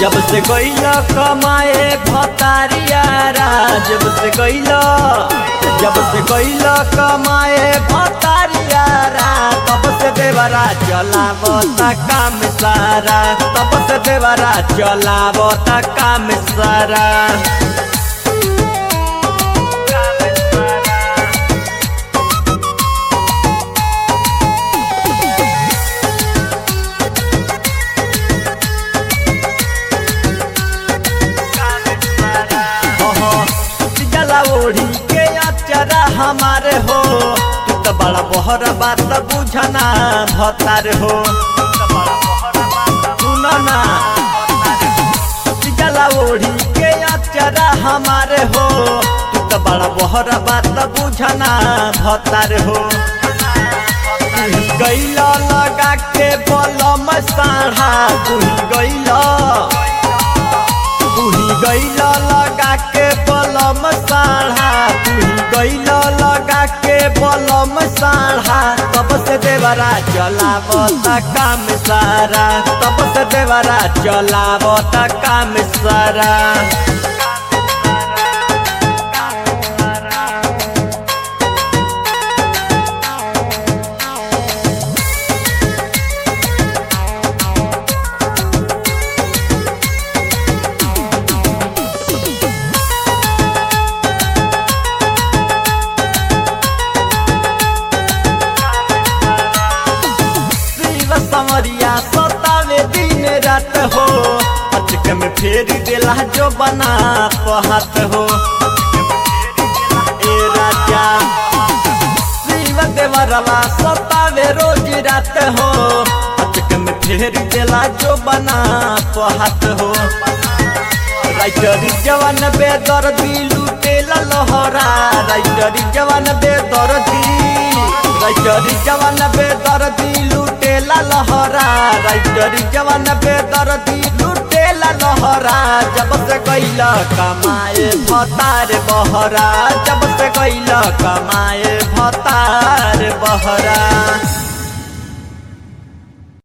जब से गईल कमाए भतारियारा जब से गईल जब से गईल कमाए भतारियारा तब से देवरा चलावता काम सारा तब से देवरा चलावता काम सारा जला ओढ़ी के अचरा हमारे हो तू तो बड़ा बहरा बात बुझना भतार हो सुनो ना जला ओढ़ी के अचरा हमारे हो तू तो बड़ा बहरा बात बुझना भतार हो गैला लगा के बलम साढ़ा तुही गैला तुही गैला लगा के बलम साढ़ा तुही गैला लगा के बलम साढ़ा तब से देवरा चलावता काम सारा तब से देवरा चलावता काम सारा शिव समरिया सतावे दिन रात हो अचक में फेर दिला जो बना पहत हो ए राजा शिव देवरवा सतावे रोज रात हो अचक में फेर दिला जो बना पहत हो राइटर जवान बेदर दिलू तेला लहरा राइटर जवान बेदर दी राइटर जवान बेदर दिलू तेला लहरा राइटर जवान बेदर दिलू तेला लहरा जब से गैला कमाए भतार बहरा जब से गैला कमाए भतार बहरा